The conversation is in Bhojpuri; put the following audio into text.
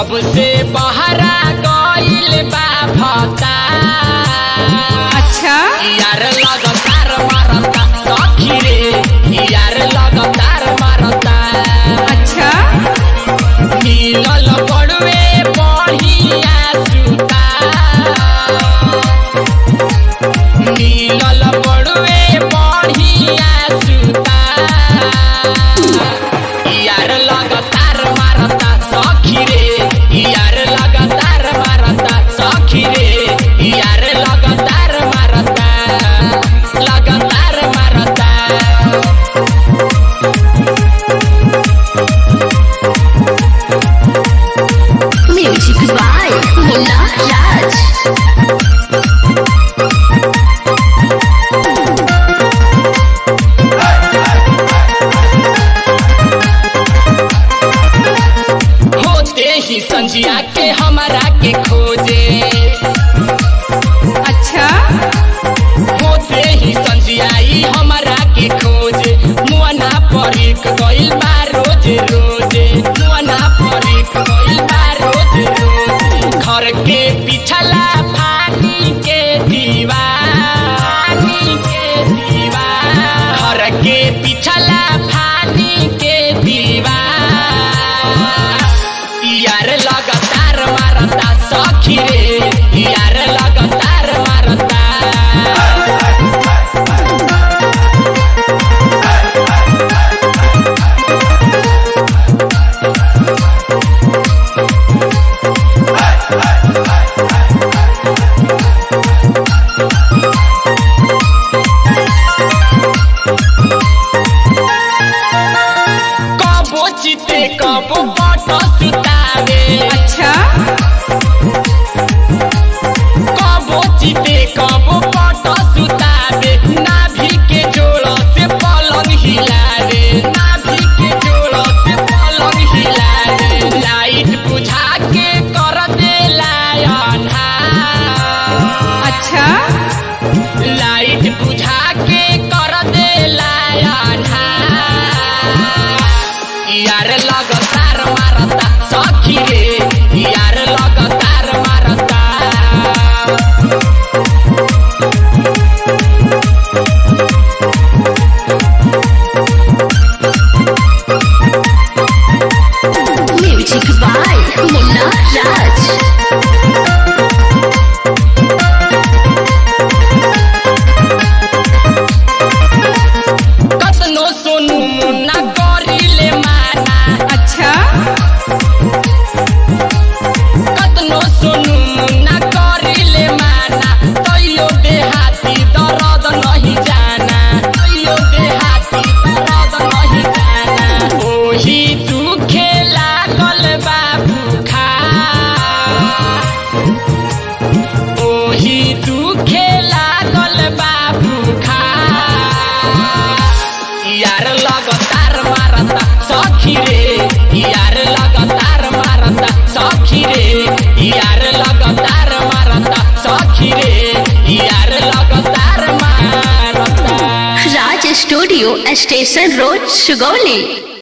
जब से बहरा गइल बा भता अच्छा यार लगातार मारता सखी रे यार लगातार मारता अच्छा मिलल बड़वे बढ़िया सुता मिलल बड़वे बढ़िया सुता यार लगातार मारता सखी रे यार लगातार मारता सखी रे यार लगातार मारता लगातार मारता Music by Munna Raj. होते ही संजिया के हमारा के खोजे अच्छा होते ही संजियाई हमारा के खोजे मुआना परिक गइल बा रोज रोजे मुआना परिक गइल बा रोज रोज घर के पिछला फानी के दीवार के दीवार घर के पिछला फानी के दीवार यार लगातार मारता सखी रे यार लगातार मारता कबो चिते कबो पट सुतावे अच्छा कबो चिते कबो पट सुतावे नाभि के जोड़ से पलंग हिलावे नाभि के जोड़ से पलंग हिलावे लाइट बुझा के कर देला अन्हार अच्छा लाइट बुझा के कर देला अन्हार यार लगातार मारता सखी रे यार लगातार मारता Music by Munna Raj. कतनो सोनू मुन्ना करिले माना अच्छा कतनो सोनू मुन्ना करिले माना तैयो देहाती दर्द नहीं जाना तैयो देहाती दर्द नहीं जाना ओही दुखे लागल बाबू खा ओही दुखे लागल बाबू खा यार लगातार मारता सखी रे यार लगातार मारता सखी रे यार लगातार मारता सखी रे यार लगातार मारता Raj Studio, Station Road, Sugoli.